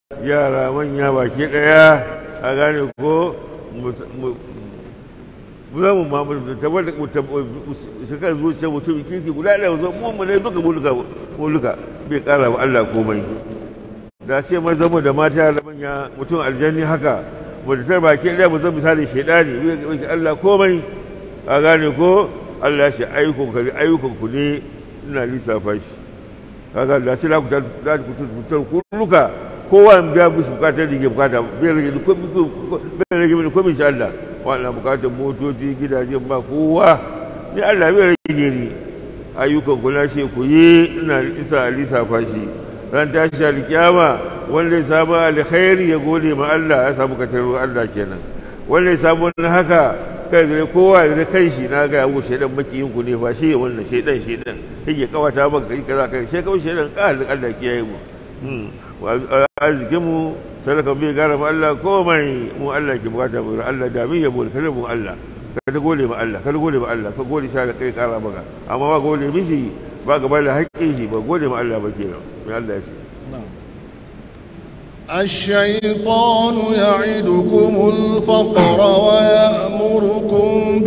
yara manya baki daya a gane ko mu za mu mamu tabar da su kan zuciya mutum kirki guda ɗaya zo mu mu ne duka mu duka mu duka bai kara wa Allah komai da ce mai zama da mata da manya mutum aljanni haka mu da tar baki ɗaya mu zama misali shaidani bai Allah komai a gane ko Allah shi ayyukan ka ayyukan ku ne ina lissafa shi kaga da sai ku ta ku ta ku luka kowa biya musu bukatar da ke bukata bai rage bai rage mini komai insha Allah wannan bukatar motoci gidaje ba kowa ni Allah bai rage ni ayyukan ku na ce ku yi ina isa lissafa shi ran tashi alkiyama wanda ya samu alkhairi ya gode ma Allah ya samu katar Allah kenan wanda ya samu wani haka kai zai kowa zai kai shi na ga yawo shaidan makiyin ku ne ba shi wannan shaidan shaidan yake kawata maka kai kaza kai sai kawai shaidan kalin Allah kiyaye mu arzikin mu sadaka bai gara ma Allah komai mu Allah ke bukata mu Allah da min yabo kada mu Allah kada gode ma Allah kada gode ma Allah ka gode sha da kai kara maka amma ba gode mishi ba gaba da haƙƙin shi ba gode ma Allah ba kenan mai Allah ya ce الشيطان يعدكم الفقر ويأمركم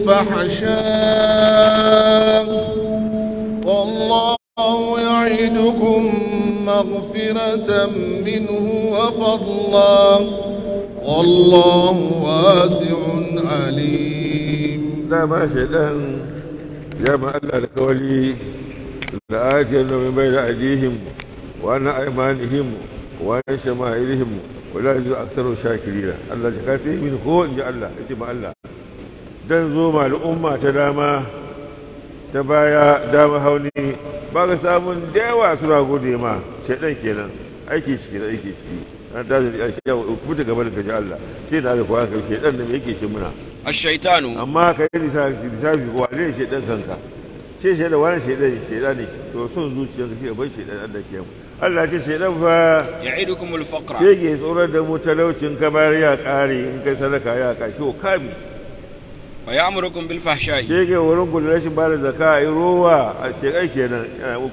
بالفحشاء والله يعدكم مغفرة منه وفضلا والله واسع عليم لا ما شيطان يا ما الله الكولي لآتين من بين أيديهم وأن أيمانهم وأن شمائلهم ولا يجوز أكثر شاكرين الله جكاسي من هو إن الله إجمع الله dan zo ma al'umma ta dama ta baya dama hauni ba ga samun da yawa suna gode ma shaidan kenan aiki ciki da aiki ciki an ta zai aiki yawa kuma gaba da gaji Allah shi da alkuwa kai shaidan da me yake shi muna الشيطان amma ka yi lissafi ko wane shaidan kanka ce shaidan wani shaidan shaidan ne shi to son zuciyarka shi da bai shaidan Allah ke mu Allah ce shaidan fa يعدكم الفقر ce ke tsoron da mu talaucin ka bayar ya kare in kai sadaka ya kashi ko kami ويأمركم بالفحشاء ce ke wurin gudu rashin ba da zaka a yi rowa a shekai kenan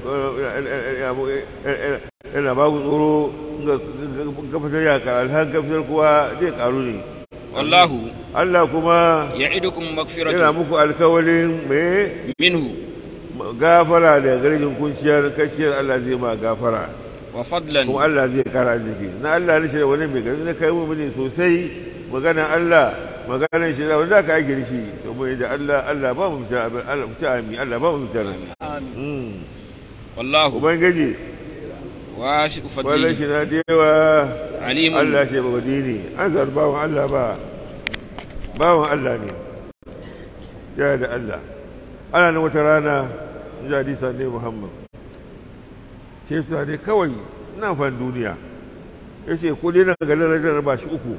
yana ba ku tsoro ga fitar ya kara alhan ka fitar kuwa zai karu ne والله Allah kuma يعدكم yana مغفرة muku alkawalin mai منه gafara da garjin kunciyar kashiyar Allah zai ma gafara وفضلا kuma Allah zai kara jiki na Allah ne shi da wani mai gazi na kai mu ne sosai maganan Allah maganan shi da wanda aka aiki da shi to mu da Allah Allah ba mu fita abin Allah fita ami Allah ba mu fita Mm. والله ubangiji واسع wallan فضله shi na da yawa عليم Allah ce ba dini an zar bawan Allah ba bawan Allah ne ya da Allah ana nan wata rana ji hadisa ne Muhammad ce su ne kawai na fan duniya ya ce ko dai na ga lalatar ba shi uku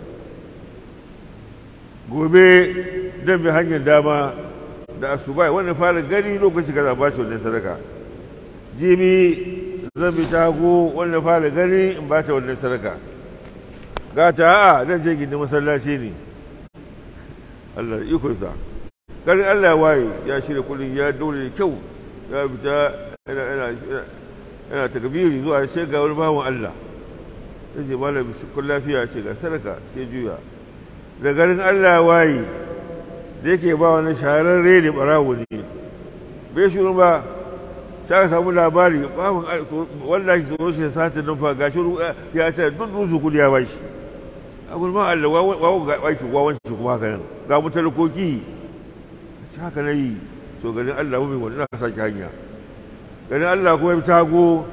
gobe dan bi hanyar dama da asuba wannan fara gani lokaci kaza ba shi wannan sadaka jibi zan bi tago wannan fara gani in ba ta wannan sadaka gata a zan je gindin masallaci ne Allah da ikonsa garin Allah ya waye ya shirya kudin ya dole da kyau ya fita yana yana yana takbiri zuwa sai ga wani bawan Allah sai ce malam kun lafiya ce ga sadaka sai juya da garin Allah ya waye da yake ba wani shahararre ne barawo ne bai shuru ba sai ka samu labari bawan wanda ke tsoro shi sata nan fa gashi ya ce duk dusu kudi ya bashi a gulma Allah wawo ga aiki wawan shi kuma haka nan ga mu talakoki shi haka na yi so ganin Allah mu wani na sake hanya ganin Allah kuma ya fi tago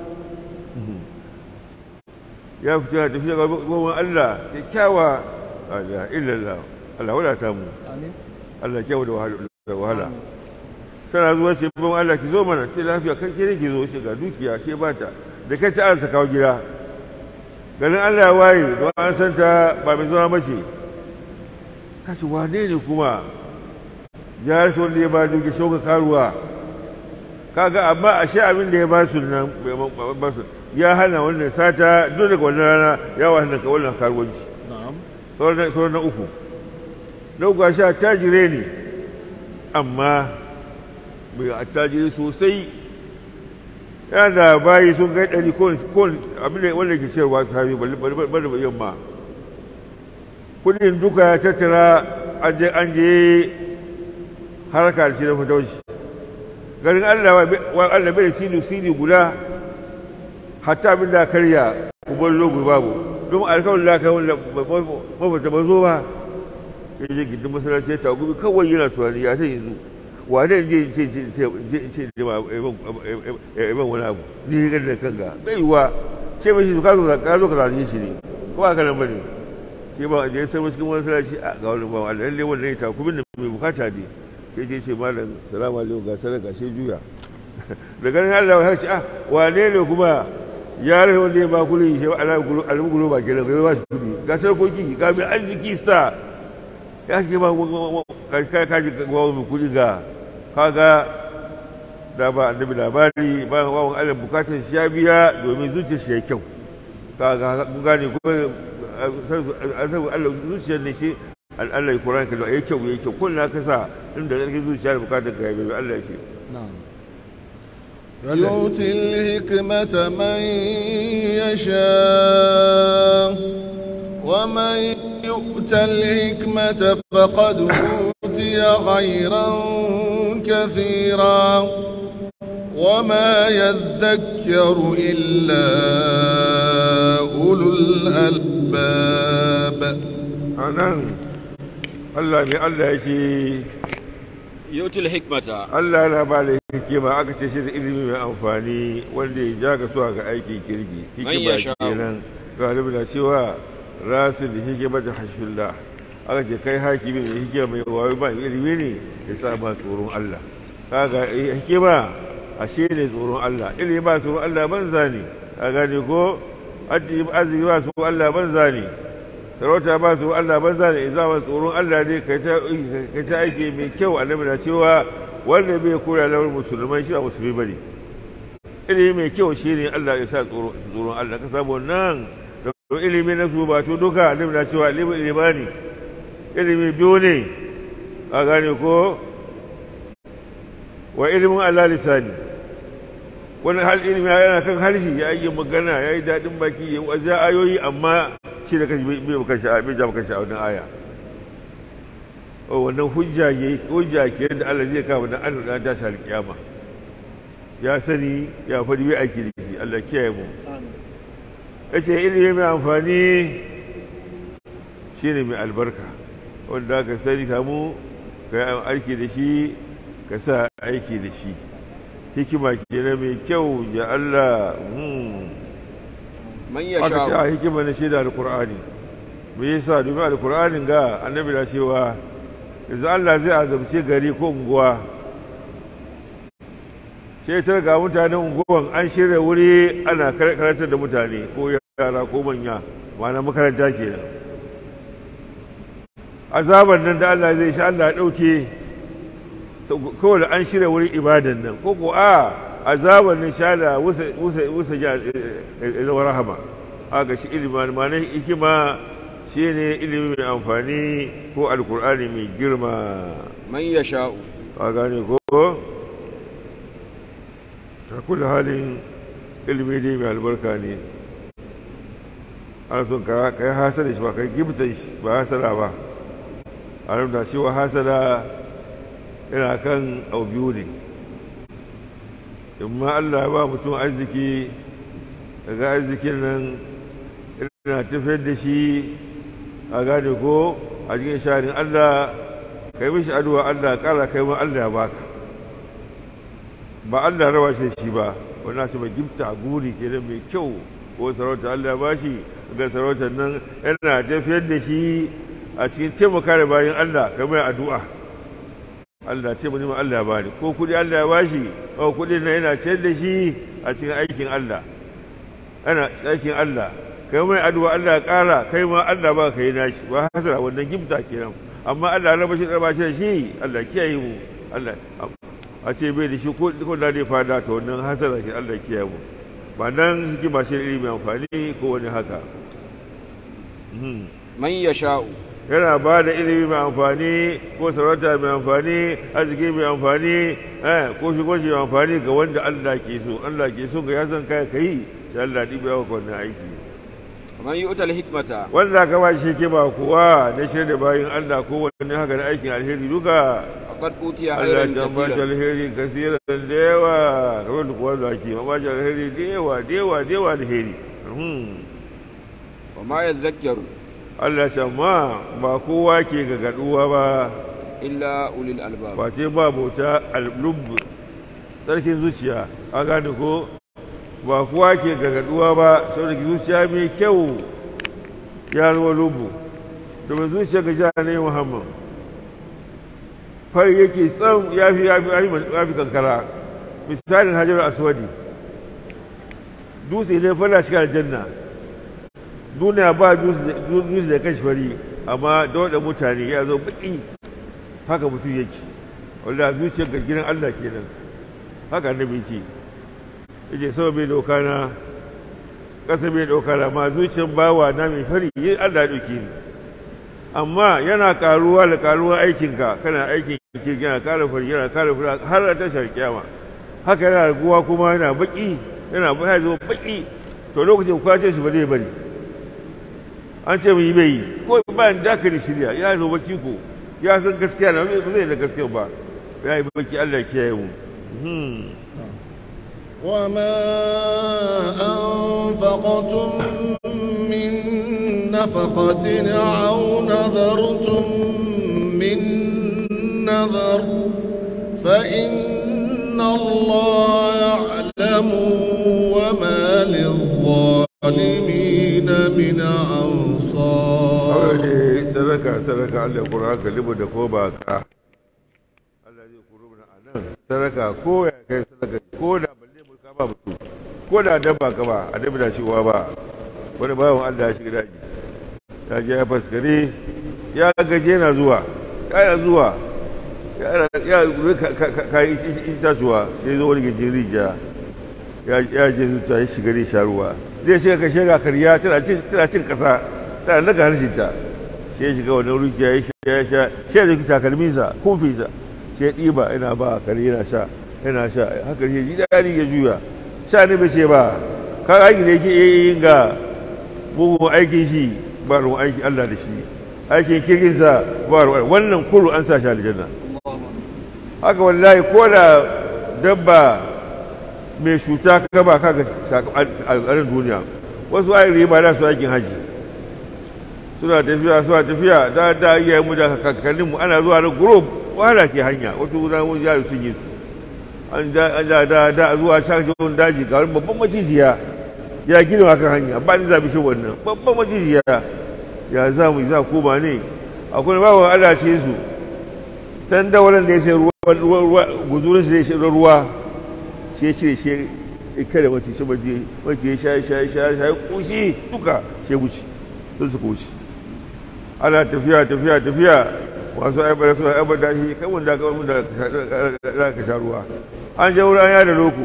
ya fi cewa tafiya ga gwamnan Allah kyakkyawa Allah illallah Allah wadata mu Amin. Allah kyau da wahala da wahala tana zuwa ce ban Allah ki zo mana ce lafiya kan kire ki zo shi ga dukiya she bata da kai ta ta kawo gida ganin Allah ya waye don an san ta ba mai zuwa mace kashi wane ne kuma ya rasa wanda ya ba dukiya shauka karuwa kaga amma a sha abin da ya ba su nan bai ba su ya hana wannan sata duk daga wannan rana ya wahala ka wannan karuwanci Na'am. sauran na uku na uku a sha tajire ne amma mai attajiri sosai yana da bayi sun kai ɗari ko abin da wanda ke cewa sahabi bari da yamma kudin duka ya tattara an je an je harka da shi na fatauci garin allah wa allah bai da sili sili guda hatta abin da karya ubar logu babu don alkawarin da aka wanda mafata ba zo ba ya je gindin masalaci ya tagubi kawai yana tunani ya ta yanzu wa da je ce ce ce ce ce ma ban wani abu ni ga da kanka bai yiwa ce mashi ka zo ka zo ka zaje shi ne ko aka nan bane ke ba je sai cikin masalaci a ga wani ba Allah lalle wannan ya takubin da mai bukata ne ke je ce malam salamu alaikum ga sadaka sai juya da ganin Allah ya ce ah wane ne kuma ya rai wanda ya ba kuli shi alamu gulo ba kenan ga ba shi kudi ga sarkoki ga mai arziki sta ya shi ba ka kaji ga mai kudi ga kaga da ba annabi labari ba wawan Allah bukatar shi ya biya domin zuciyar shi ya kyau kaga kun gane ko Allah zuciyar ne shi Allah ya Qur'an ka ya kyau ya kyau kullum ka sa inda zaka zuciya da bukatar ka ya biya Allah ya ce نعم يؤتي الحكمة من يشاء ومن يؤت الحكمة فقد أوتي خيرا كثيرا وما يذكر إلا أولو الألباب anan Allah ne Allah ya ce yutul hikmata Allah na ba da hikima aka ce shi da ilimi mai amfani wanda ya ja ga suwa ga aikin kirki Man hikima yasha'u. kenan galibi na cewa rasu da hikima ta hashullah aka ce kai hakimi da hikima mai wayo ba ilimi ne ya sa ba tsoron Allah kaga eh, hikima ashe ne tsoron Allah ilimi ba tsoron Allah banza ne ka gane ko arziki ba tsoron Allah banza ne sarauta ba su Allah banza ne in zama tsoron Allah ne kai ta kai ta aiki mai kyau annabi na cewa wanda bai kura lawar musulmai shi ba musulmi bane ilimi mai kyau shine Allah ya sa tsoron tsoron Allah ka samu nan da ilimi na su ba to duka annabi na cewa ilimi ilimani ilimi biyu ne a gane ko wa ilimin Allah lisani wani hal ilimi yana kan harshe ya yi magana ya yi daɗin baki ya wajen ayoyi amma shi da kashi bai baka sha'a bai ja baka sha'a wannan aya o wannan hujja ya hujja ke da Allah zai kawo dan Allah dan tashi alƙiyama ya sani ya faɗi bai aiki da shi Allah kiyaye mu yace ilimi mai amfani shine mai albarka wanda ka sani kamu ka yi aiki da shi ka sa aiki da shi hikima kenan mai kyau ya Allah hmm. man aka ce a yasha hikima na shaida alkur'ani me yasa domin alkur'anin ga annabi na cewa yanzu Allah zai azabce gari ko unguwa shaitar ga mutanen unguwan an shirya wuri ana kar- karantar da mutane ko yara ko manya ma'ana makaranta kenan azaban nan da Allah zai sha Allah ya ɗauke kawai da an shirya wurin ibadan nan ko ko a azaban nan sha da wusa wusa wusa ja ya zama rahama haka shi ilimin ma na hikima shi ne ilimi mai amfani ko alkur'ani mai girma man yasha'u ka gane ko ta kula halin ilimi ne mai albarka ne ana son ka ka yi hasada shi ba ka yi gibtan shi ba hasada ba a nan da cewa hasada yana kan abu biyu ne in ma Allah ya ba mutum arziki daga arzikin nan yana tafiyar da shi a gane ko a cikin sharin Allah ka yi mishi addu'a Allah kara kai ma Allah ya baka ba Allah ya raba shi da shi ba wannan ce mai gifta guri kenan mai kyau ko sarauta Allah ya bashi ga sarautar nan yana tafiyar da shi a cikin taimaka da bayan Allah ka mai addu'a Allah ce mani Allah ya bani ko kudi Allah ya bashi ko kudi na yana ciyar da shi a cikin aikin Allah ana cikin aikin Allah kai mai addu'a Allah ya kara kai ma Allah ba ka yi nashi ba hasara wannan gifta kenan amma Allah raba shi raba shi da shi Allah kiyaye mu Allah a ce bai da shi ko ko da dai fada to wannan hasara ke Allah kiyaye mu ba nan hikima shi ilimi amfani ko wani haka man yasha'u yana ba da ilimi mai amfani ko sarauta mai amfani arziki mai amfani eh, ko shigo shi mai amfani ga wanda Allah ke so Allah ke so ga ya san kai kai sai Allah ɗiba yawa wannan aiki ومن يؤتى الحكمة wanda ka ba shi ke ba kuwa na shirya bayan Allah ko wani haka na aikin alheri duka فقد أوتي Allah خيرا ya ba shi كثيرا alheri kasiran da yawa kamar da kuwa zuwa ke ba shi alheri da yawa da yawa da yawa alheri Hmm. وما يذكر Allah ya ce amma ba kowa ke gagaduwa ba إلا أولي الألباب ba ce ba bauta al-lubb tsarkin zuciya a gane ko ba kowa ke gagaduwa ba saboda ki zuciya mai kyau ya zama lubu domin zuciya ga jihar ne muhammad fari yake tsam ya fi ya fi ya fi kankara misalin hajjar aswadi dutse ne fara cikin aljanna duniya ba dutse da kashi fari amma da wadda mutane ya zo baki haka mutum yake wanda zuciyar ga gidan Allah kenan haka annabi ce yace sama bai doka na ƙasa bai doka na ma zuciyar bawa na mai fari yin Allah ya dauke ni amma yana karuwa da karuwa aikinka kana aikin kirki yana kara fari yana kara fari har ta tashar kiyama haka yana raguwa kuma yana baki yana ya zo baki to lokacin kwace shi ba zai bari an ce mu yi bai yi ko bayan dakari shirya ya zo baki ko ya san gaskiya na ba zai da gaskiya ba ya yi baki Allah kiyaye mu وما أنفقتم من نفقة أو نذرتم من نذر فإن الله يعلم وما للظالمين من أنصار ne sadaka sadaka Allah Qur'an kalibu da ko ba ka Allah zai kuro mana anan sadaka ko ya kai sadaka ko da balle mu ka ba mutum ko da dabba ka ba a dabba da shi uwa ba wani bawan Allah ya shiga daji ya je ya faskare ya gaje na zuwa ya zuwa ya ka yi itatuwa sai zo wani gajin rija ya je zuciya ya shiga ne sha ruwa zai shiga ka shiga karya tana cin kasa tana daga harshinta sai ya shiga wani ruki ya sha ya sha sai da takalminsa kofinsa sai ya ɗiba yana ba kare yana sha yana sha haka shi ji daɗi ya juya sha ne bai ce ba ka aiki da yake yin ga bugun aikin shi ba ruwan aikin Allah da shi aikin kirkinsa ba ruwan wannan kullu an sa shi aljanna haka wallahi ko da dabba mai cuta ka ba ka ga alƙarin duniya wasu ayin riba da su aikin haji suna tafiya suna tafiya da da iya mu da kakannin mu ana zuwa na group wahala ke hanya wata guda wani yaro sun yi su an da da da da zuwa shakashon daji ga wani babban macijiya ya gina kan hanya ba ni zabi shi wannan babban macijiya ya za mu za ko ba ne akwai bawan Allah ce su dan dawalan da ya sai ruwa ruwa guzurin shi da ruwa shi ya cire shi kada mace shi mace mace ya sha sha sha sha kushi duka shi wuce sun su kushi ana tafiya tafiya tafiya wasu aibar suna aibar da shi kai wanda ka wanda za ka sha ruwa an je wurin ya da loko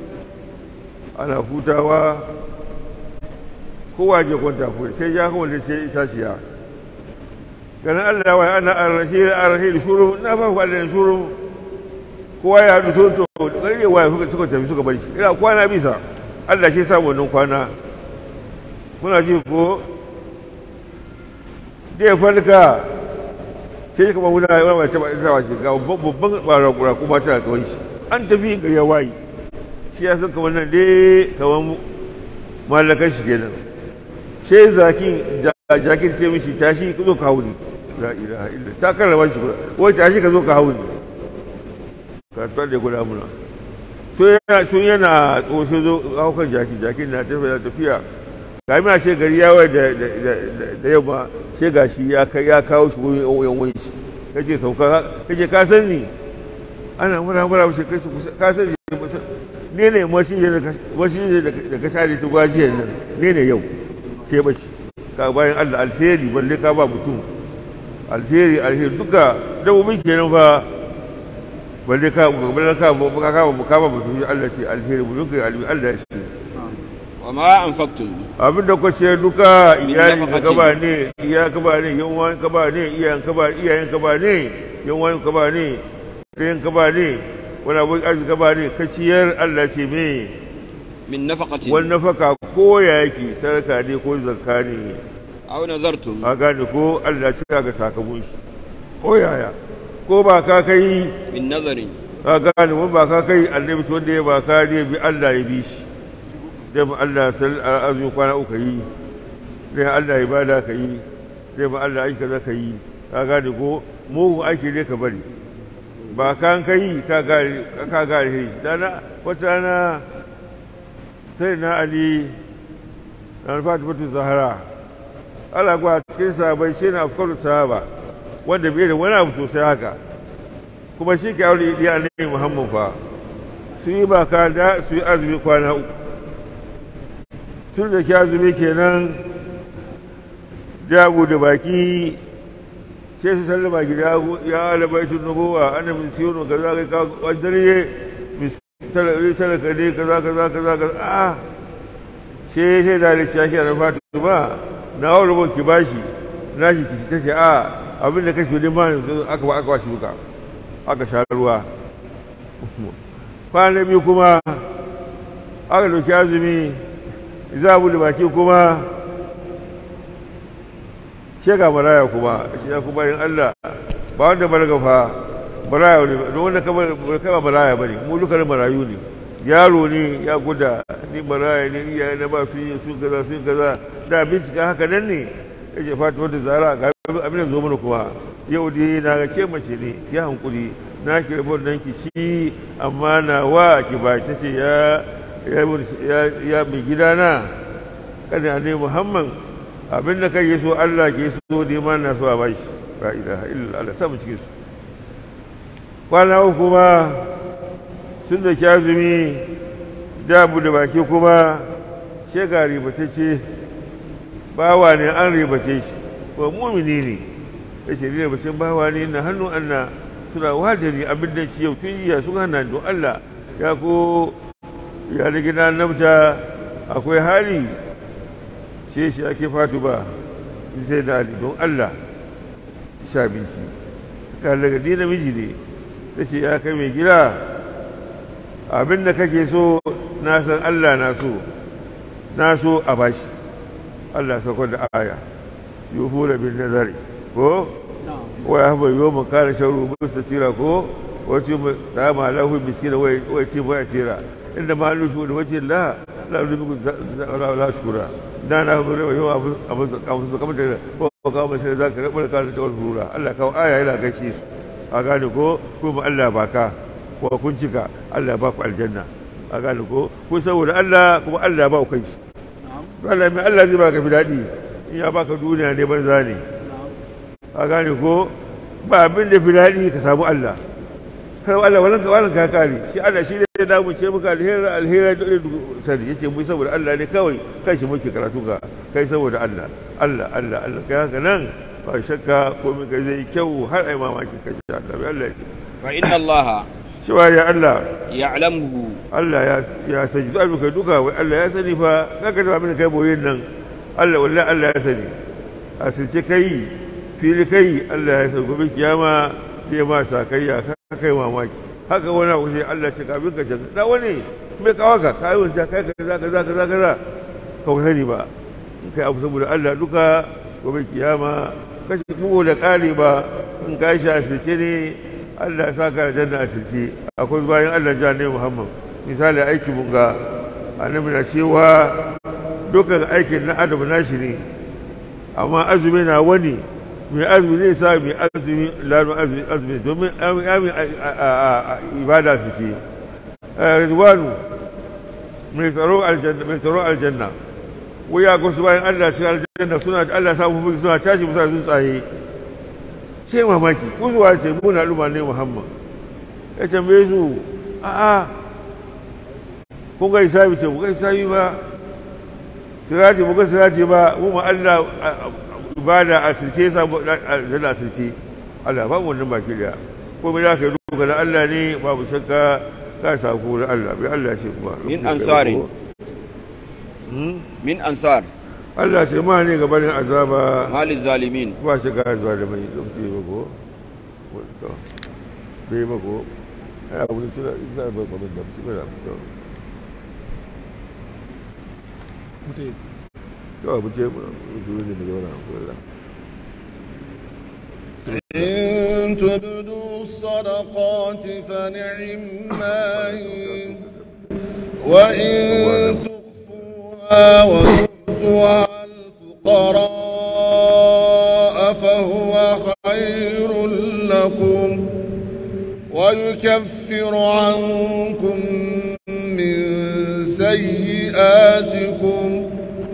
ana hutawa kowa je kwanta ko sai ya kawo da sai itaciya ganin Allah wa ana arrahil arrahil shuru na fa Allah ne shuru kowa ya hadu sun to gare wa suka suka tafi suka bar shi ina kwana bisa Allah shi sa wannan kwana kuna ji ko zai farka sai shi kama wuna yawan mai taba ita shi ga babban bara kura kuma tana kawai shi an tafi ga ya wayi shi ya san kamar nan dai kamar mallakan shi kenan sai zakin jakin ce mishi tashi ka zo ka hau ni la ilaha illa ta karrama shi kuma wai tashi ka zo ka hau ni ka tar da guda muna so yana so yana tsoso zo haukan jakin jakin na tafiya tafiya kami a she gari yawon da yamma she ga shi ya kawo shi wurin yan wani shi ya ce sauka ya ce ka san ni ana mura mura shi kai ka san ni ne ne mashi ne da ka share ta gwajiyar nan ne ne yau she bashi ka bayan Allah alheri balle ka ba mutum alheri alheri duka dabbobin kenan fa balle ka balle ka ka ka ba mutum Allah ce alheri mun kai Allah ya ce وما أنفقتم abin da kwace duka Min iyali ka nafaqatin. ba ne iya ka ba ne yan uwan ka ba ne iyayen ka ba iyayen ka ba ne yan uwan ka ba ne ɗayan ka ba ne wani abu arziki ka ba ne ka ciyar Allah ce me من نفقة wani nafaka ko ya yake sarka ne ko zakka ne أو نذرتم a gane ko Allah ce ka ga sakamakon shi ko yaya ko ba ka kai من نذر ka gane wani ba ka kai annabi wanda ya ba ka ne bi Allah ya bi shi dai mu Allah sal azumi kwana uku yi dai Allah ya bada ka yi dai mu Allah aiki kaza ka yi ka gane ko mugun aiki ne ka bari ba kan kai ka gane ka gane shi dana wata rana sai na Ali na Fatimatu Zahra Allah kuwa cikin sahabai shi na afkaru sahaba wanda bai da wani abu sosai haka kuma shi ke aure iya ne Muhammad fa su yi baka da su yi azumi kwana uku sun da ke azumi kenan jago da baki sai su sallama gida ya alabaitun nubuwa ana min siyonu kaza kai ka wajariye talaka ne kaza kaza kaza kaza a sai sai da da shaki na fatu ba na wani rubun ki bashi na shi ki ta ce a abin da kashe ne ma yanzu aka ba aka ba shi duka aka sha ruwa kwana biyu kuma aka dauki azumi za a bude baki kuma shega maraya kuma shi ya kuma yin Allah ba wanda balaga fa maraya ne don wanda kama maraya bane mu duka marayu ne yaro ne ya guda ni maraya ne iyaye na ba su yi su kaza su kaza da bincika haka nan ne yake fatima da zara ga abin da zo mana kuma yau dai na ga ke mace ne ki hankuri na ki rabu nan ki ci amma na wa ki ba ta ce ya ya mai gidana kada ne muhammad abin da kai so Allah ke so ne ma na so a bashi la ilaha illa Allah samu cikin su kwana uku kuma sun da kyazumi dabu da baki kuma shega ribatacce bawa ne an ribace shi ko mumini ne ya ce ribacin bawa ne na hannun Allah suna wadari abin da shi yau tun jiya sun hana don Allah ya ko ya da gina namta akwai hali shi shi ake fatu ba in sai da ali don Allah sha binci ka daga dina miji ne ta ce ya kai mai gida abin da kake so na san Allah na so na so a bashi Allah sakon da aya yufu da bin nazari ko wa ya haɓar yau mun kare shauru musta tira ko wacce ta ma lahu miskina wai ce ba ya tira inda ma hannu shi da wace la la rubi la shukura da na haɓar yau yau abin su kamar da ko kawo mashi da za ka rabu da kawo da tawar rura Allah kawo aya yana gaishe su a gane ko kuma Allah baka ko kun cika Allah ba ku aljanna a gane ko ko saboda Allah kuma Allah ba ku kai shi Allah mai Allah zai baka fi daɗi in ya baka duniya ne banza ne a gane ko ba abin da fi daɗi ka samu Allah kai Allah wannan ka wannan ka kare shi Allah shi ne ya damu ce muka alheri alheri da sani yace mu saboda Allah ne kawai kai shi muke karatu ka kai saboda Allah Allah Allah Allah kai haka nan ba shakka komai kai zai kyau har ai mamaki kai Allah bai Allah ya ce fa inna Allah cewa ya Allah ya'lamuhu Allah ya ya sani duk abin kai duka wai Allah ya sani fa kaga da abin kai boyen nan Allah wallahi Allah ya sani asirce kai fili kai Allah ya sani gobe kiyama zai ma sakayya ka kai mamaki haka wani abu sai Allah ce ka abin ka ce da wani me kawo ka kai wanda kai kaza kaza kaza kaza ka sani ba in kai abu saboda Allah duka gobe kiyama kashi bugu da ƙari ba in ka shi asirce ne Allah ya saka da janna asirce akwai bayan Allah ja ne Muhammad misali aiki mun ga annabi na cewa dukkan aikin na adam nashi ne amma azumi na wani mai azumi zai sa mai azumi lanu azumi azumi domin amin ibada su ce rizwanu mai tsaro aljanna mai tsaro aljanna wuya ko su bayan Allah shi aljanna suna Allah sa mu suna tashi musa tsuntsaye sai mamaki kuzuwa ce muna al'umma ne Muhammad ya tambaye su a'a kun ga isabi ce muka isabi ba sirati muka sirati ba mu ma Allah ibada a sirce sa aljanna a sirce Allah ba mu wannan baki da ko me da ka yi duka da Allah ne babu shakka ka sako da Allah bai Allah ce kuma min ansari من أنصار Allah ce ma ne gabanin azaba ما للظالمين ba shi ga zuwa da mai lokaci ba ko to bai ba ko ai abu ne suna isa ba ko da su ba to to abu ce su ne da yawa ko Allah إن تبدوا الصدقات فنعما هي وإن تخفوها وتؤتوها الفقراء فهو خير لكم ويكفر عنكم من سيئاتكم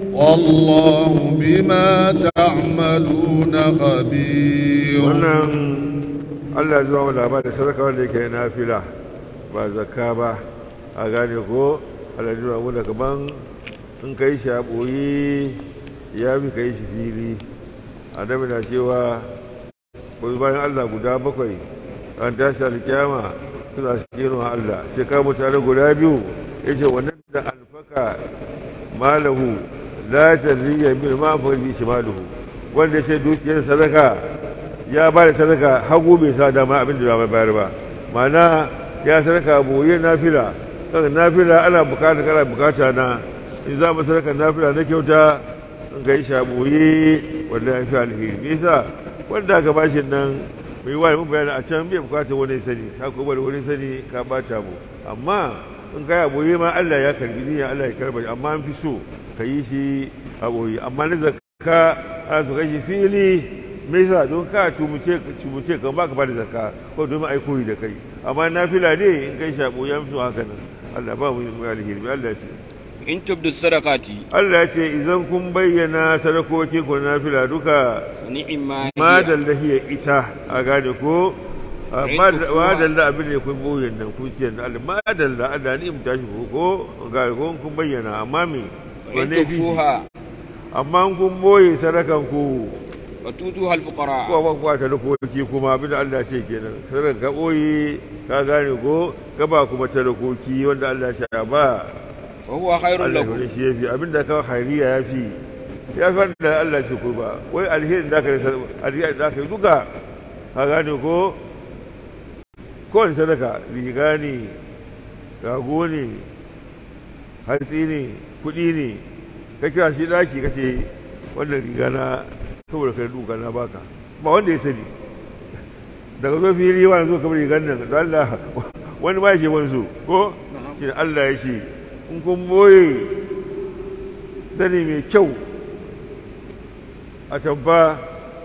والله بما تعملون خبير wannan Allah zuwa mu labarin sadaka wanda yake na nafila ba zakka ba a gane ko Allah ya nuna mu da kaman in kai shi a ɓoye ya fi kai shi fili annabi na cewa wasu bayan Allah guda bakwai an tashi alkiyama suna cikin Allah sai ka mutane guda biyu ya ce wannan da alfaka malahu la tadriya min ma fa bi shimaluhu wanda ya ce dukiyar sadaka ya ba da sadaka hagu bai sa dama abin da bai bayar ba ma'ana ya sadaka boye nafila kaga nafila ana bukata kana bukata na in za mu sadaka nafila na kyauta in ga isha boye wanda ya fi alheri me yasa wanda aka bashi nan mai wani mun bayani a can bai bukata wani sani haka wani wani sani ka bata mu amma in ka yi boye ma Allah ya karbi niyya Allah ya karba amma an fi so ka yi shi a boye amma na zakka ana so kai shi fili me yasa don ka tumuce tumuce kan baka bada zakka ko domin ai koyi da kai amma nafila ne in kai shabo ya mutu haka nan Allah ba mu mu alheri Allah ce in tubdu sadaqati Allah ce idan kun bayyana sadakokin ku na nafila duka fa ni'ma ma hiya hiya ita a gane ko ma dalla abin da kun boye nan kun ce Allah ma dalla Allah ni mu tashi ko ko ga ko kun bayyana amma me wa in tukfuha amma kun boye sadakan ku wa tutuha al-fuqara ko ba kwa talakoki kuma abin da Allah ce kenan sai ka boye ka gane ko ka ba kuma talakoki wanda Allah ya ba fa huwa khairul Allah lakum ne shi yafi abin da ka khairiya yafi ya fi da Allah ce ko ba wai alherin da ka yi alherin da ka yi duka ka gane ko kowane sadaka riga ne rago ne hatsi ne kuɗi ne ka kira shi ɗaki ka ce wannan riga na saboda kai duka na baka ba wanda ya sani daga zo fili wani zo kamar rigar nan da Allah wani ba ya ce wani so ko shi da Allah ya ce in kun boye zane mai kyau a tabba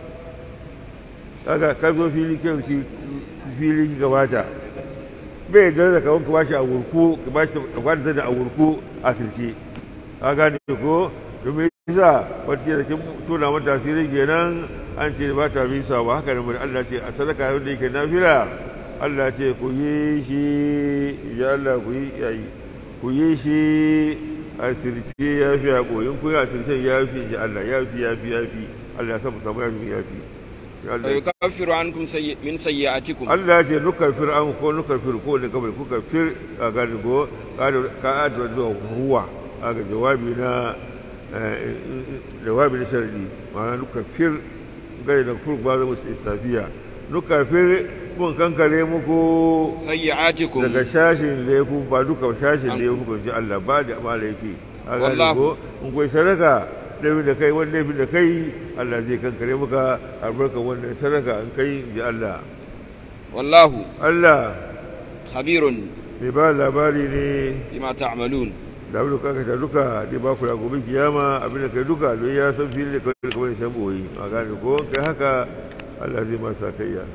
kaga ka zo fili kyau ki fili ki gabata bai da da kawon ka bashi a wurku ka bashi ka bada zane a wurku a sirce ka gane ko domin yasa wata ke da kin tona mata tasiri kenan an ce ba ta bisa ba haka nan Allah ce a sadaka wanda yake nafila Allah ce ku yi shi ya Allah ku yi yayi ku yi shi a sirce ya fi a koyin ku yi a sirce ya fi ya Allah ya fi ya fi ya fi Allah ya samu samu ya fi ya fi Ya Allah wa ya sa- yukaffiru ankum sayyi min sayyi'atikum Allah ya ce nuka fir an ko nuka fir ko ne kamar kuka fir a gani ko ka adwa zuwa huwa a ga jawabi na eh, jawabi na sharadi ma'ana nuka fir gai da fur ba zama su istafiya nuka fir mun kankare muku sayyi'atikum daga shashin laifu ba duka shashin laifu kan ji Allah ba da amala ya ce a gani Wallahu. ko in kai sadaka laifin da kai wani laifin da kai Allah zai kankare maka albarka wannan sadaka in kai ji Allah wallahu Allah khabirun mai ba labari ne bima ta'malun da abin da kuka ta duka zai ba ku da gobe kiyama abin da kai duka don ya san fili da kawai kamar da shan boyi a gane ko kai haka Allah zai masa kayya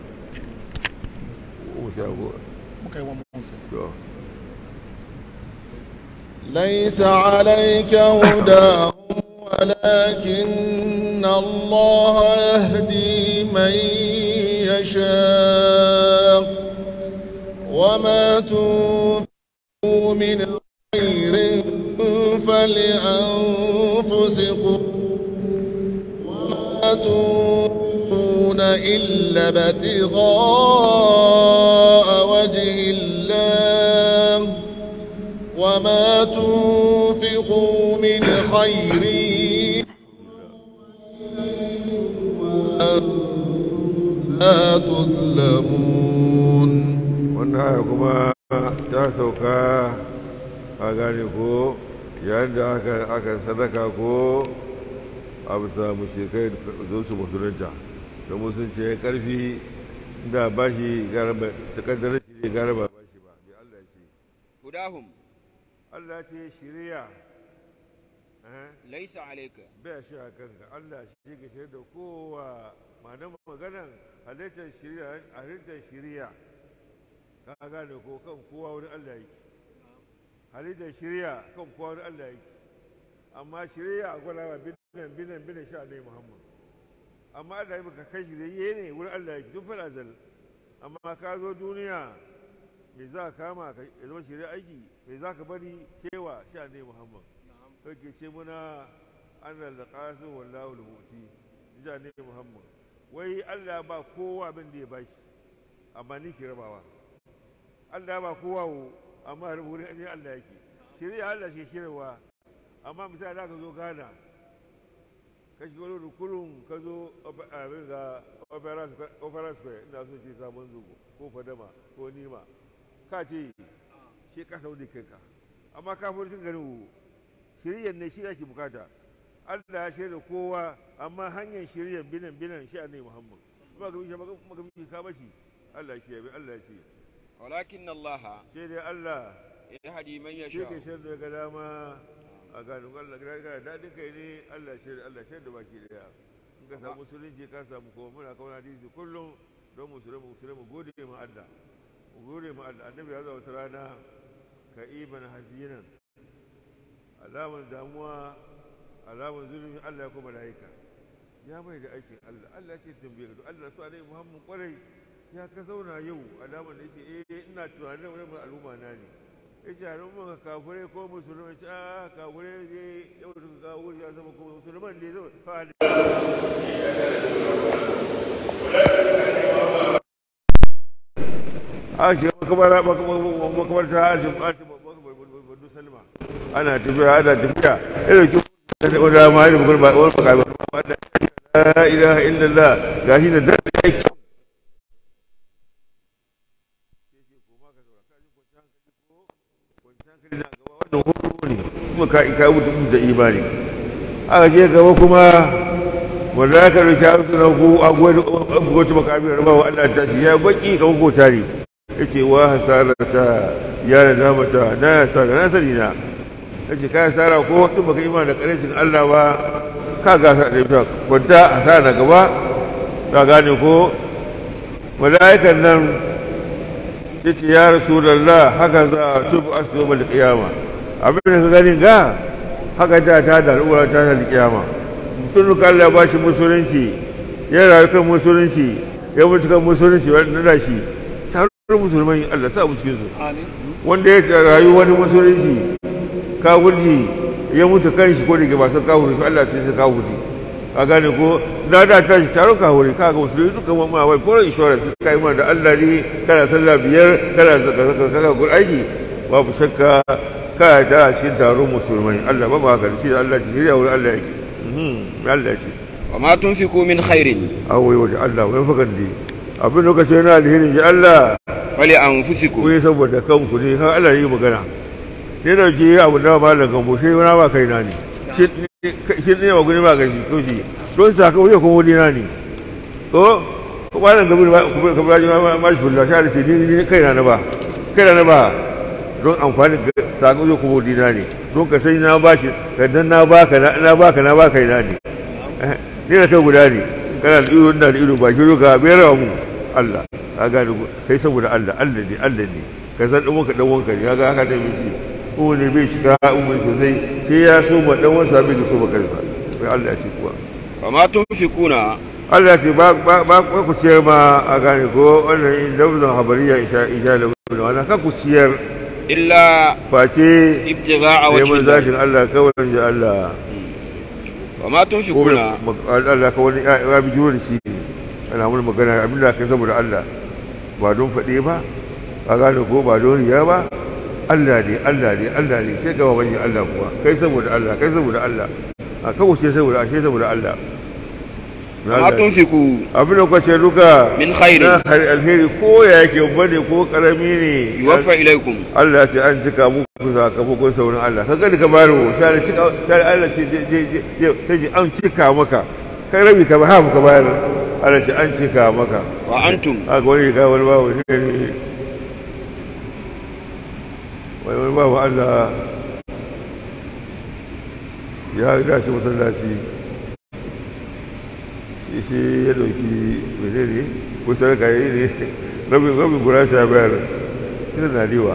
musa go muka yi wa musa to ليس عليك هداهم ولكن الله يهدي من يشاء وما تنفقوا من خير فلأنفسكم وما تنفقون إلا ابتغاء وجه الله وما تنفقوا من خير لا تظلمون wannan aya kuma ta sauka a gane ko yayin da aka aka sadaka ko a bisa mushrikai zo su musulunta da musulunci ya karfi da ba shi garaba takaddarar shi ne garaba ba shi ba bi Allah ce هداهم Allah ce shiriya eh ليس عليك bai shi a kanka Allah shi ke shirya da kowa ma'anar maganan halittar shiriya halittar shiriya ka gane ko kan kowa wurin Allah yake halittar shiriya kan kowa wurin Allah yake amma shiriya a gwada wa binan binan binan sha ne Muhammad amma Allah ya baka kai shirye ne wurin Allah yake tun fara zal amma ka zo duniya me za ka kama ka ya zama shirye aiki me za ka bari kewa sha ne Muhammad kake ce muna annal da qasim wallahu al-muti ja ne Muhammad wai Allah ba kowa abin da ya bashi amma ni ke rabawa Allah ba kowa wo amma rubutu ne Allah yake shirya Allah ke shirwa amma misali da ka zo Ghana ka shiga wani rukunin ka zo abin ga opera square ina so ce sabon zugo ko fadama ko nima ka ce shi ka sau da kanka amma ka fi cin garin wo shiryan ne shi ake bukata Allah ya shirya kowa amma hanyar shiryan binan binan shi ne Muhammad kuma ga bishe maka bishe ka bashi Allah ya kiyaye Allah ya ce ولكن الله shi dai Allah يهدي من shi ke يشاء shirya ga dama a ganin Allah ga ga dadin kai ne Allah shirya Allah shirya da baki daya in ka samu musulunci ka samu kuma muna kawo hadisi kullum don musulmi musulmi gode ma Allah mu gode ma Allah annabi ya zama wata rana ka iban hazinan alaman damuwa alaman zulumi Allah ya kuma malaika ya mai da aikin Allah Allah ya ce tambaye ka Allah su alai Muhammad kwarai ya ka zauna yau alaman da yace eh ina tunanin wani al'umma na ne yace al'umma ka kafure ko musulmai ce a kafure ne yau da ka kawo ya zama ko musulman ne zama fa a shi makamara makamarta a shi a shi badu salma ana tafiya ana tafiya irin ki wani dama irin bukur ba wani baka ba la ilaha illallah gashi da dan da yake wannan horo ne kuma ka ka mutum da imani aka je gaba kuma wanda aka rufe su na ku a gwada abubuwa makamin rabawa Allah ta shi ya baki kamar ko tare ya ce wa hasarata ya da damata na ya hasara na sani na ya ce ka hasara ko tun baka ima da karancin Allah ba ka gasa da ita kwanta hasara na gaba ka gane ko mala'ikan nan ya ce ya rasulallah haka za a tubu a su da kiyama abin da ka gani ga haka ta ta da al'ura ta ta kiyama mutum ka Allah ya ba shi musulunci ya rayu kan musulunci ya mutu kan musulunci wanda da shi taron musulmai Allah sa mu cikin su wanda ya rayu wani musulunci kawurji ya mutu kan shi ko da ke ba san kawuri su Allah sai su kawuri a gane ko na da ta shi taron kawuri ka ga musulmi duka ma wai ko insurance ka yi mana da Allah ne kana sallah biyar kana zaka gur aiki babu shakka ka ta cikin taron musulmai Allah ba ba haka shi Allah shi shirya wurin Allah yake Allah ce وما تنفقوا من خير awai waje Allah wani fakan ne abin da kace na alherin ji Allah ku فلأنفسكم yi saboda kanku ne kan Allah yi magana ne da ke abu da ba da gambo shi wani ba kai na ne shi ne ba guni ba ga shi ko shi don saka wuya kuma wani na ne ko ko ba nan gabi ba ku ka ba ji ma shi bulla shi ce ni kai na ba kai na ba don amfani ga saka wuya kuma wani na ne don ka sai na ba shi ka dan na baka na baka na baka na ne ni da kai guda ne kana da ido da ido ba shi ka bai rawa mu Allah ka gane ko kai saboda Allah Allah ne Allah ne ka san dan wanka dan wanka ne kaga haka da miji ko ne bai shiga umma sosai sai ya so ma dan wansa bai so ba kansa bai Allah shi kuwa وما تنفقون Allah ce ba ba ba ba ku ciyar ma a gane ko wannan lafzan habariya isha isha lafzan wannan ka ku ciyar إلا face ابتغاء وجه neman الله zakin Allah kawai ji Allah وما تنفقون Allah ka wani ya bi juro da shi ana mun magana abin da kai saboda Allah ba don faɗe ba ka gane ko ba don riya ba Allah ne Allah ne Allah ne sai gaba bayin Allah kuwa kai saboda Allah kai saboda Allah a kawo ce saboda ashe saboda Allah وما تنفقوا abin da kwace duka من خير na har alheri ko ya yake bane ko karami ne يوفى إليكم Allah ce an cika muku sakamakon saurin Allah ka gani ka baro share cika share Allah ce je je je je je an cika maka kai rabi ka ba ha ka bayar Allah ce an cika maka وأنتم haka wani ga wani babu ne ne wani wani babu Allah ya da shi masallaci shi shi ya dauki menene ko sarka yi ne rabin rabin gurasa ya bayar kisa na diwa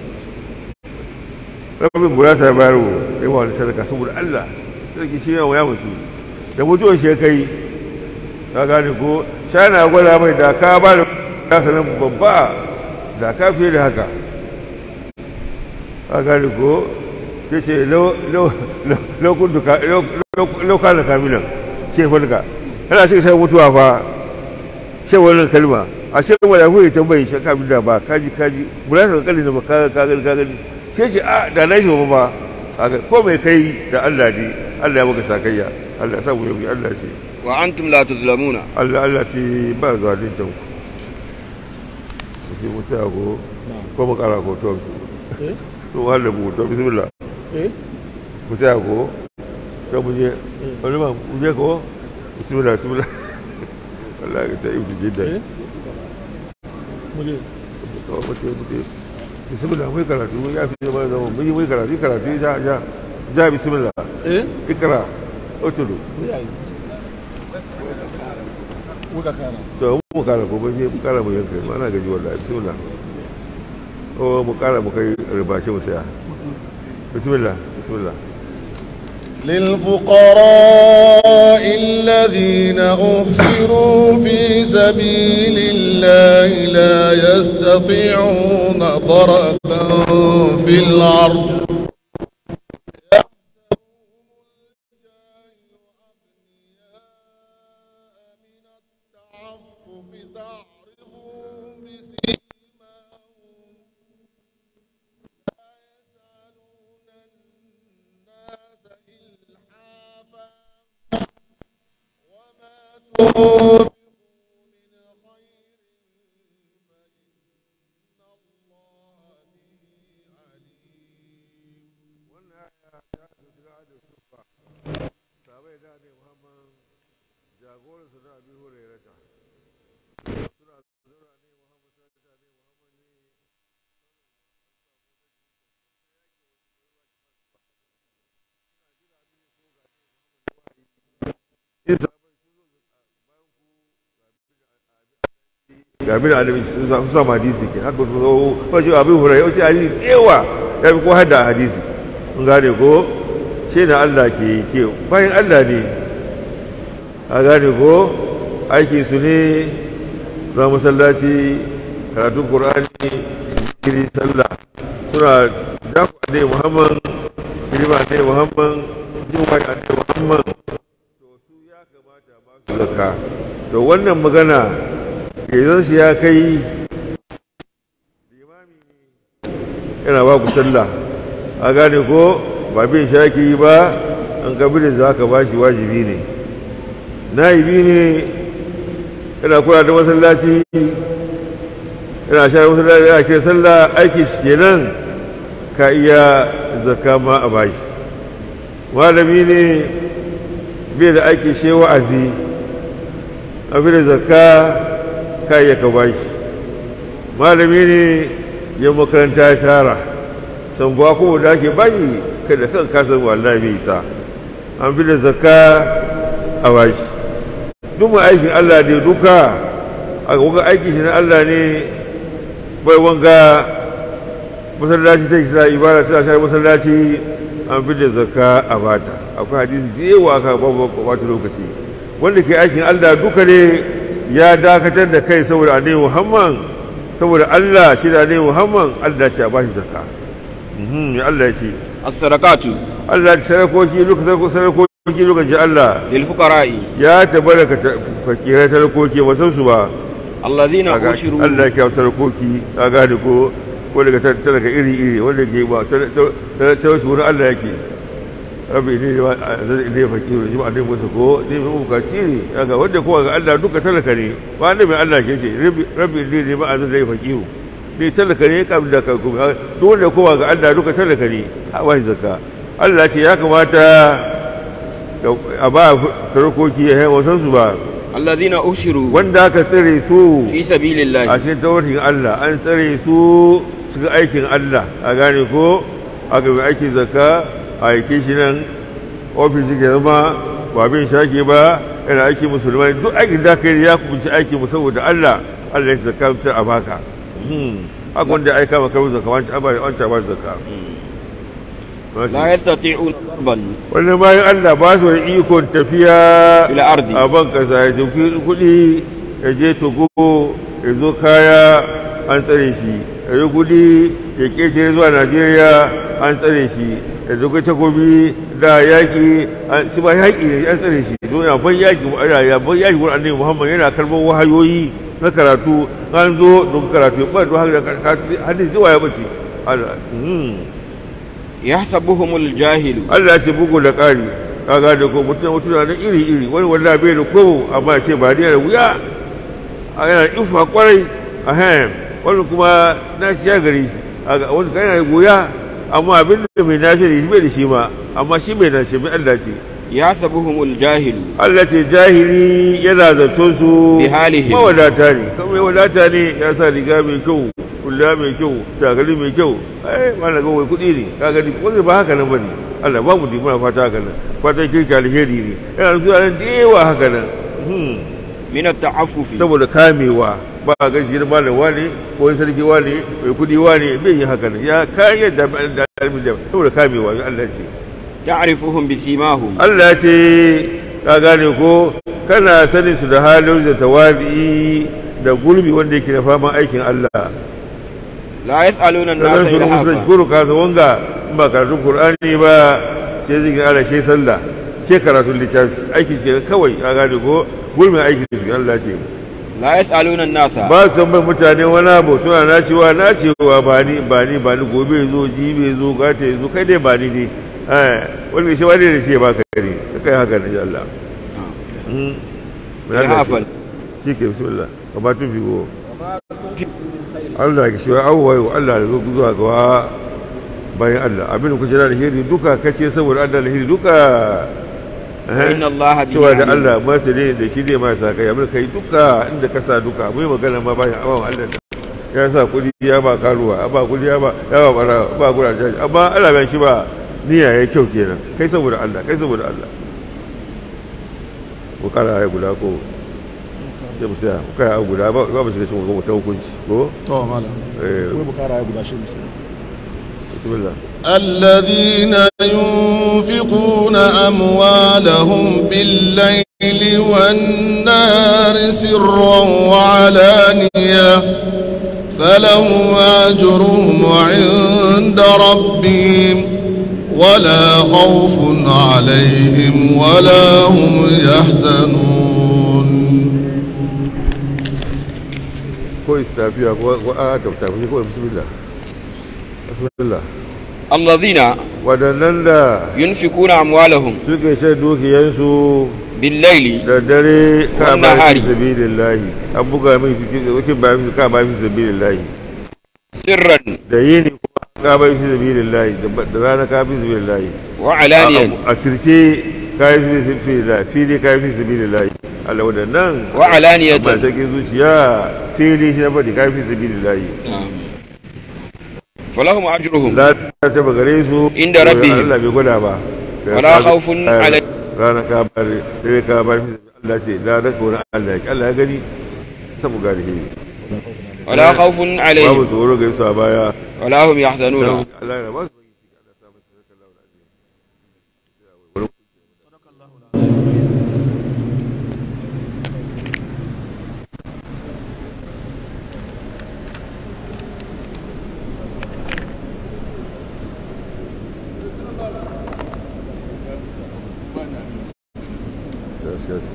rabin gurasa ya bayar wa yawa wani sarka saboda Allah sarki shi yawa ya mutu da mutuwar shi ya kai ka gane ko shana gwada mai da ka ba da kasa nan babba da ka fiye da haka ka gane ko ce ce lokal da kamilan ce falka yana shi sai mutuwa fa ce wannan kalma a ce wanda ku yi tambayi shi ka da ba kaji kaji bula ka kalli da ba ka ka gani ka gani ce ce a da na shi ba ba ko mai kai da Allah ne Allah ya maka sakayya Allah ya samu yau Allah ce وأنتم لا تظلمون Allah Allah ce ba zalunta ku sai mu sai ko ko mu kara ko to su to wala mu to bismillah eh mu sai ko to mu je wani ma mu je ko bismillah bismillah Allah ya ta yi jidda eh muje to mu ce mu ce bismillah mu yi karatu ya fi zama zama mu yi mu yi karatu karatu ja ja ja bismillah eh ikra utulu wuka kana to mu kara ko ba sai mu kara mu yanka ma ana gaji wallahi bismillah o mu kara mu kai ribashe mu saya bismillah bismillah للفقراء الذين أحصروا في سبيل الله لا يستطيعون ضربا في الأرض تعرفهم بسيماهم لا يسألون الناس إلحافا وما تنفقوا من خير فإن الله به عليم ga bin annabi sun sa sun samu hadisi ke haka su zo wajen abin hurai wace hadisi tsewa ya fi ko hada hadisi kun gane ko shi na Allah ke yi ce bayan Allah ne a gane ko aiki su ne za masallaci karatun Qur'ani kiri sallah suna dafa ne Muhammad kirima ne Muhammad jin wani ne Muhammad to su ya kamata ba su zakka to wannan magana yanzu shi ya kai limami ne yana ba ku sallah a gane ko ba bin shaki yi ba an kabilin za ka ba shi wajibi ne na'ibi ne yana kula da masallaci yana share masallaci yana kira sallah aiki shi kenan ka iya zakka ma a bashi malami ne bai da aiki shi wa'azi abin da zakka ka iya ka bashi malami ne ya makaranta ya tara san ba kuma da ake bashi kada kan kasan wallahi bai isa an fi da zakka a bashi duk mai aikin Allah ne duka a wanga aiki shi na Allah ne bai wanga masallaci ta kisa ibada tana share masallaci an fi da zakka a bata akwai hadisi da yawa aka bata lokaci wanda ke aikin Allah duka ne ya dakatar da kai saboda annabi Muhammad saboda Allah shi da annabi Muhammad Allah ce a bashi zakka mhm ya Allah ya ce الصدقات Allah ya sarakoki duka sarakoki duka ji Allah للفقراء ya tabaraka fakirai talakoki ba san su ba الذين Kaga أشروا Allah ya kawo talakoki ka gane ko wanda ga talaka iri iri wanda ke ba talauci wurin Allah yake rabbi ne ne ne fakiru ji ba musa ko ne mai bukaci ne daga wanda kowa ga Allah duka talaka ne ba ne mai Allah ke ce rabbi ne ne ba a zai fakiru ne talaka ne kam da ka kuma duk wanda kowa ga Allah duka talaka ne a ba shi zakka Allah ce ya kamata a ba tarakoki ya wasan su ba الذين أسروا wanda aka tsare su في سبيل a الله cikin tawarkin Allah an tsare su cikin aikin Allah a gane ko aka yi aikin zakka a aike shi nan ofis ke zama ba bin shaki ba yana aiki musulmai duk aikin da kai ya kubunci aiki mu saboda Allah Allah ya zakka mutum a baka Hmm. haka wanda ya aika maka zakka wancan a ba wancan ba zakka لا يستطيعون ضربا wannan bayan Allah ba su da ikon tafiya في الأرض a ban kasa ya tafi kuɗi ya je togo ya zo kaya an tsare shi ya yi kuɗi ya ƙetare zuwa najeriya an tsare shi ya zo kai takobi da yaƙi an- shi ba yaƙi ne an tsare shi don ya ban yaƙi ana ya ban yaƙi wurin annabi muhammad yana karɓar wahayoyi na karatu an zo don karatu ba don haka da karatu hadisi zuwa ya bace Allah hmm. يحسبهم الجاهل Allah ya ce bugu da ƙari kaga da ko mutum mutum na iri iri wani wanda bai da kobo amma ya ce ba da wuya a yana ifa kwarai a hem wani kuma na shi ya gari shi a ga wani kana da wuya amma abin da mai nashi da shi bai da shi ma amma shi bai nashi mai Allah ce يحسبهم الجاهل Allah ce jahili yana zaton su Bihalihim. mawadata ne kuma mai wadata ne ya sa riga mai kyau kula mai kyau tagali mai kyau ai mana ga wai kuɗi ne ka gani wanda ba haka nan bane Allah ba mu di muna fata haka nan fata kirki alheri ne yana da sunan da yawa haka nan Hmm. من التعفف saboda kamewa ba a gashi gidan malam wane ko wani sarki wane mai kuɗi wane bai yi haka nan ya kayan da da da saboda kamewa ya Allah ce تعرفهم بسيماهم Allah ce ka gane ko kana sanin su da halin da tawadi da gurbi wanda yake da faman aikin Allah لا يسألون da zan الناس shuru musu إلحافا shukuru ka san wanga in ba karatun Qur'ani ba sai zikin Allah sai sallah sai karatun littafi aiki shi kenan kawai ka gane ko gurbin aiki shi kenan Allah ce لا يسألون الناس ba su tambayar mutane wani abu suna nacewa nacewa ba ni ba ni ba ni gobe zo jibe zo gata zo kai dai ba ni ne eh wani shi wani da shi ba ka ne kai haka ne ya Allah Mm. Ya hafal. shi ke bismillah ka ba tun figo Allah ya shi abubuwa yau Allah da zo zuwa ga bayan Allah abin da kuce da alheri duka kace saboda Allah alheri duka Eh? إن الله به cewa da عليم. Allah masu ne da shi ne ma sa kai abin kai duka inda ka sa duka mai magana ma bayan abawan Allah da ya sa kudi ya ba karuwa ba kudi ya ba ya ba bara ba kura jaji amma Allah bai shi ba niyya ya kyau kenan kai saboda Allah kai saboda Allah ko kara ya guda ko sai mu saya ko kai guda ba ba mu shiga cikin wata hukunci ko to malam eh wai bukara ya guda shi musulmi bismillah الذين ينفقون أموالهم بالليل والنهار سرا وعلانية فلهم أجرهم عند ربهم ولا خوف عليهم ولا هم يحزنون ko istafiya ko ko a tabtafi ko bismillah bismillah الذين wadannan da ينفقون أموالهم suke shan dukiyansu بالليل da dare ka Wannan ba hari. fi sabilillahi an buga mai fikin wakil ba fi ka ba fi sabilillahi سرا da yini kuma ka ba fi sabilillahi da ba- da rana ka fi sabilillahi وعلانيا a circe ka yi fi sabilillahi fili ka yi fi sabilillahi Allah wadannan وعلانية amma sai zuciya fili shi na bari ka yi fi sabilillahi نعم. فلهم أجرهم la ta taba gare su Inda rabbihim. Allah bai gwada ba Wala khawfun alai- rana ka bar dare ka bar fi sabilillahi Allah ce la da kora Allah ya Allah ya gani ta buga da shi ولا خوف babu عليهم tsoro ga su a baya ولا هم يحزنون Allah ya ba su Yes, yes.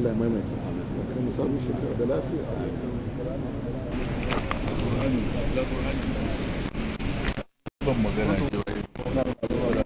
Allah ya maimaita kan mu samu shekara da lafiya ban magana ke wai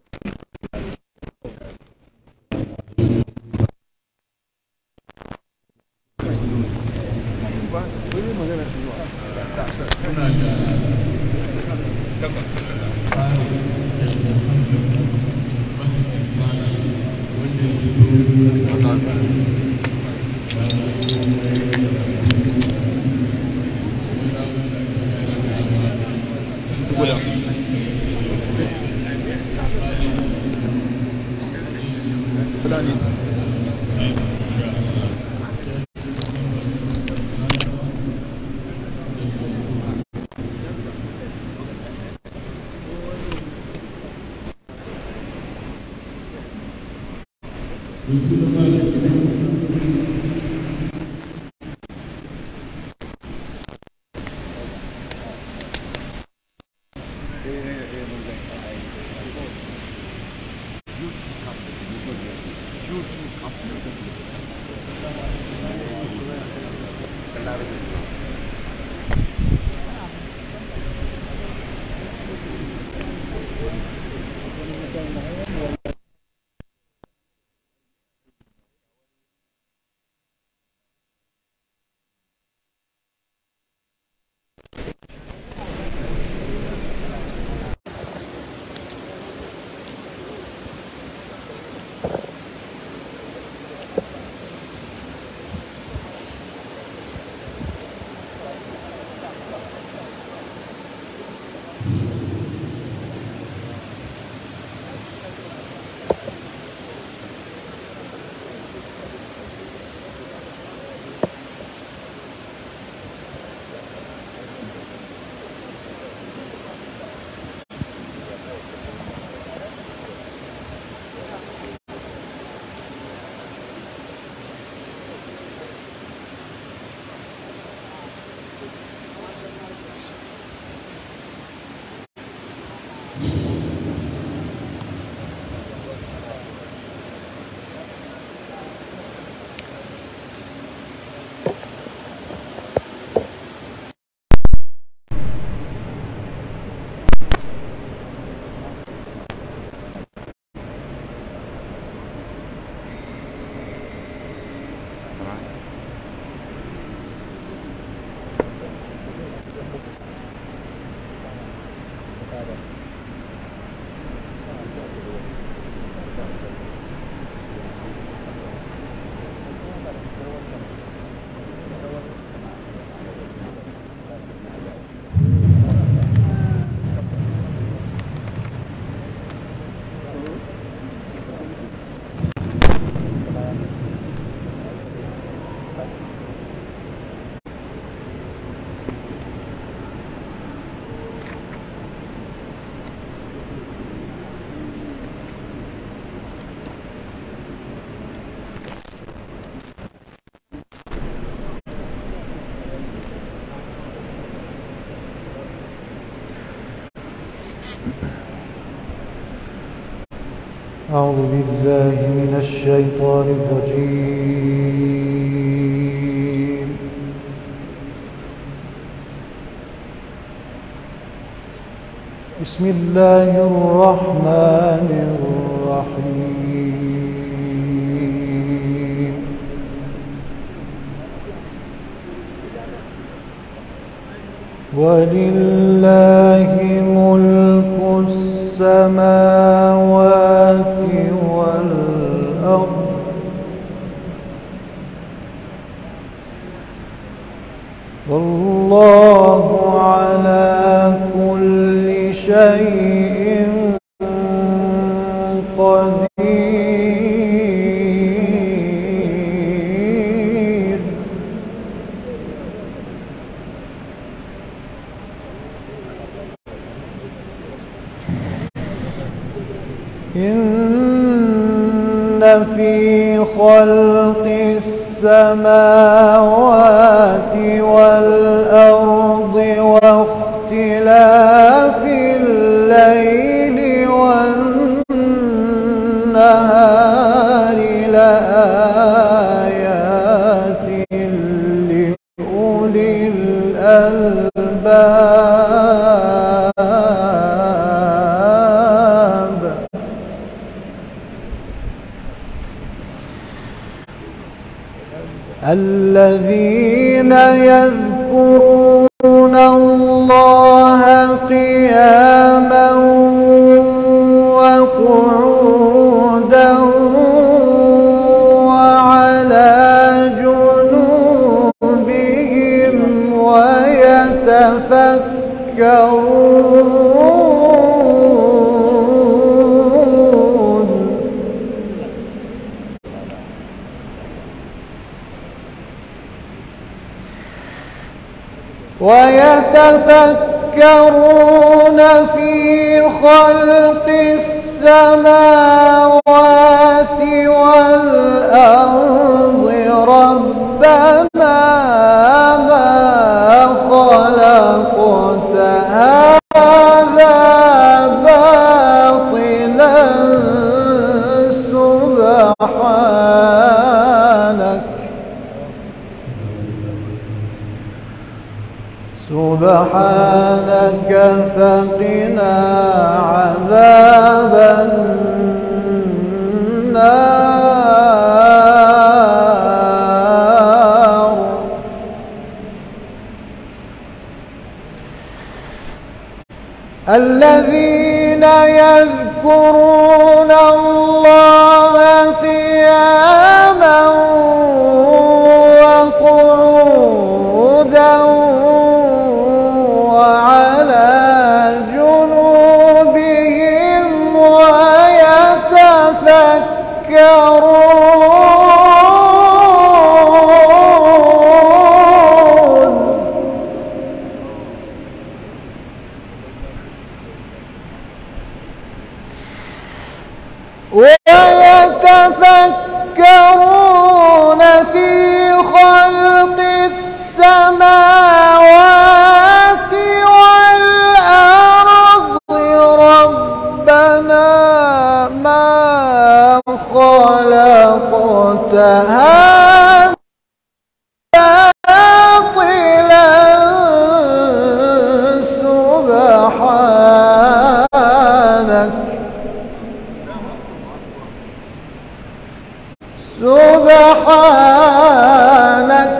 أعوذ بالله من الشيطان الرجيم بسم الله الرحمن الرحيم ولله ملك السماوات والأرض والله على كل شيء قدير إن في خلق السماوات والأرض واختلاف الليل والنهار لآيات الذين يذكرون الله قياما وقعودا وعلى جنوبهم ويتفكرون ويتفكرون في خلق السماوات والأرض ربنا ما خلقت هذا باطلا سبحانك سبحانك فقنا عذاب النار الذين يذكرون الله قياما وقعودا وعلى جنوبهم ويتفكرون ويتفكرون في خلق السماوات والأرض ربنا ما خلقت هذا باطلا سبحانك سبحانك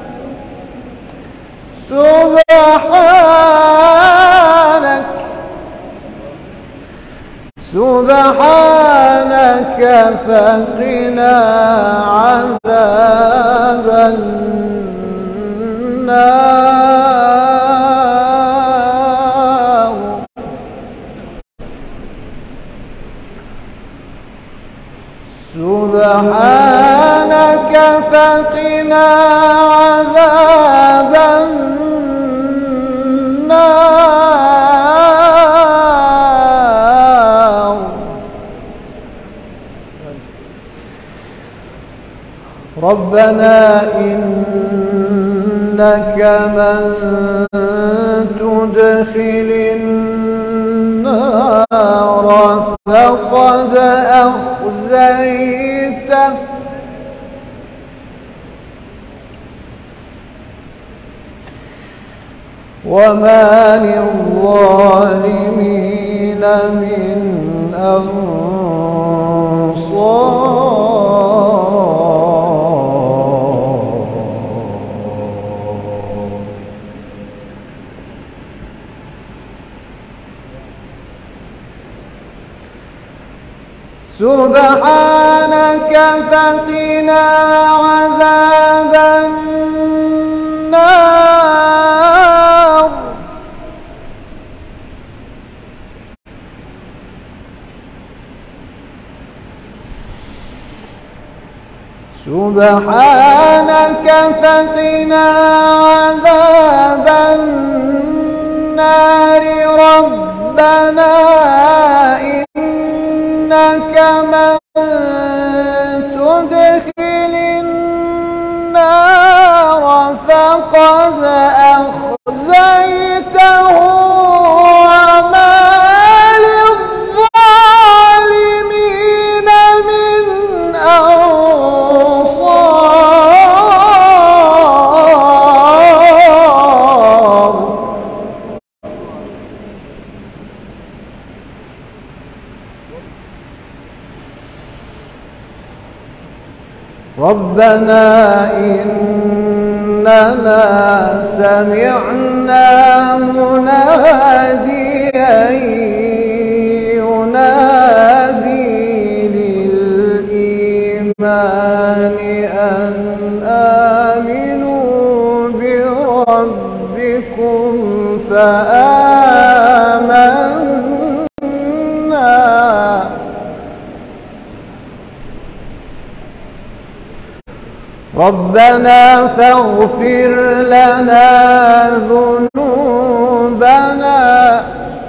سبحانك سبحانك فقنا عذاب النار سبحانك فقنا عذاب النار ربنا إنك من تدخل النار فقد أخزيته وما للظالمين من أنصار سبحانك فقنا عذاب النار سبحانك فقنا عذاب النار ربنا إنك من تدخل النار فقد أخزيته وما للظالمين من أنصار ربنا إننا سمعنا مناديا ينادي للإيمان أن آمنوا بربكم فآمنا ربنا فاغفر لنا ذنوبنا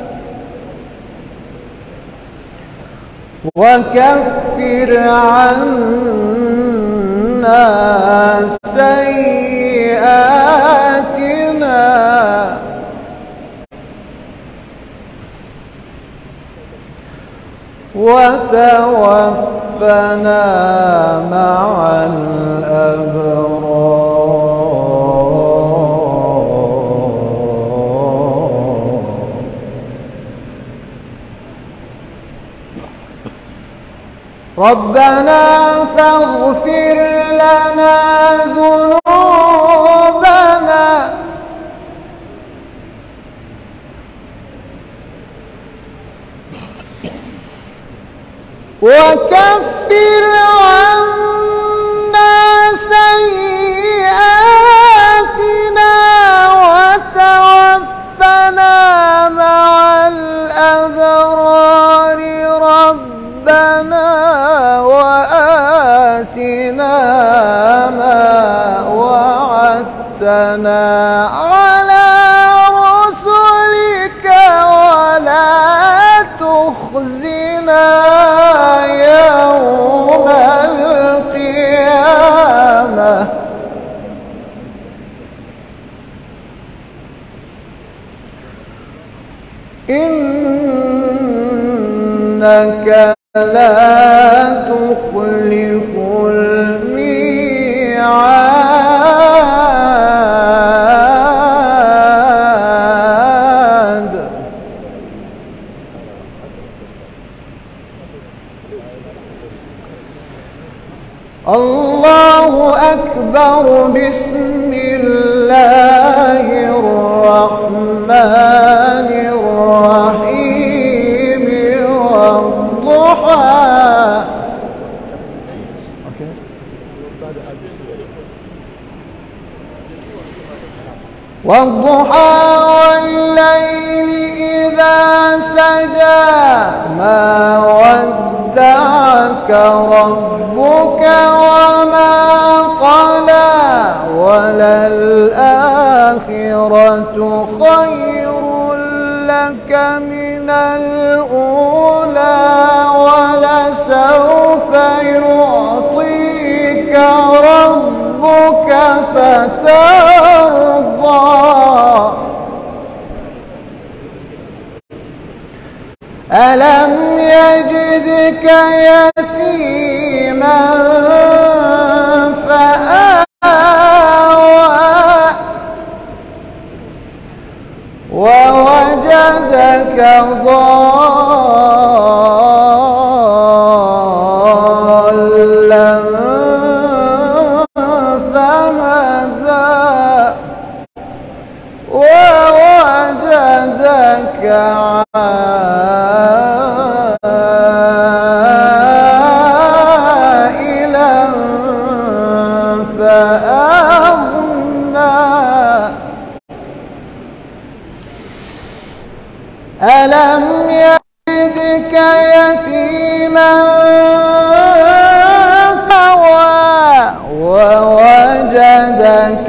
وكفر عنا سيئاتنا وتوفنا مع الأبرار ربنا فاغفر لنا ذنوبنا وكفر عنا سيئاتنا وتوفنا مع الأبرار ربنا وآتنا ما وعدتنا على رسلك ولا تخزنا يوم القيامة إنك لا تخلف الميعاد الله أكبر بسم الله الرحمن الرحيم والضحى والضحى والليل إذا سجى ما ودعك ربك وما قلى وللآخرة خير لك من الأولى ولسوف يعطيك ربك فترضى ألم يجدك يتيما فآوى ووجدك ضالا فهدى ووجدك عائلا فأغنى ألم يجدك يتيما فوى ووجدك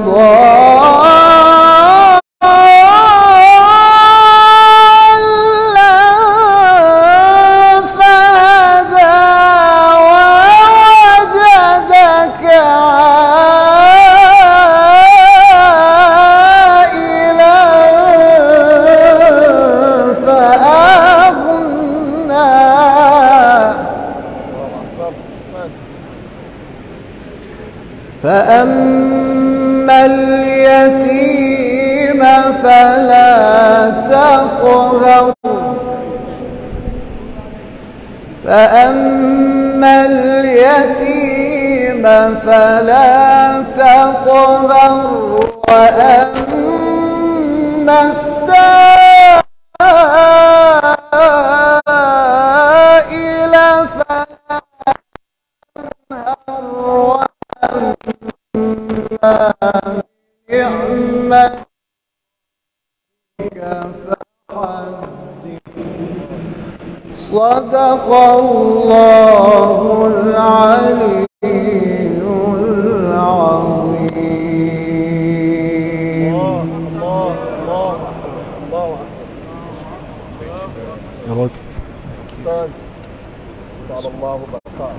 ضالا فهدى ووجدك عائلا فأغنى فأما اليتيم فلا تقهر فأما اليتيم فلا تقهر وأما السائل فلا تنهر وأما بنعمتك فحدث صدق الله العلي العظيم يا راجل أحسنت طال الله بقاء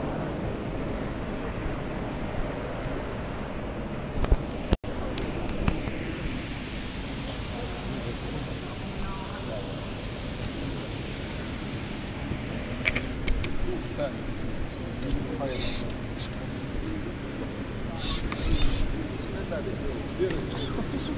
Thank you.